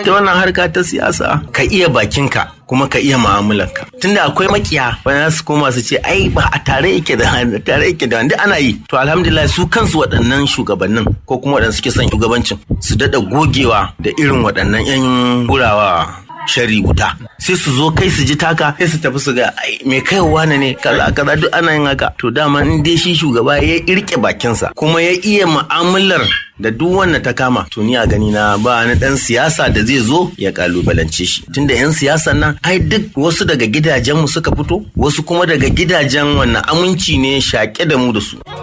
ita wannan harka ta siyasa ka iya bakinka kuma ka iya mu'amalanka tunda akwai makiya wanda su koma su ce ai ba a tare yake da tare yake da wanda ana yi to alhamdulillah su kansu waɗannan shugabannin ko kuma waɗanda suke son shugabancin su daɗa gogewa da irin waɗannan 'yan gurawa shari wuta sai su zo kai su ji taka sai su tafi su ga ai me kai wane ne kaza kaza duk ana yin haka to dama in dai shi shugaba ya irke bakinsa kuma ya iya mu'amalar da duk wanda ta kama to ni a gani na ba na dan siyasa da zai zo ya kalubalance shi tunda yan siyasan nan ai duk wasu daga gidajen mu suka fito wasu kuma daga gidajen wannan aminci ne shaƙe da mu da su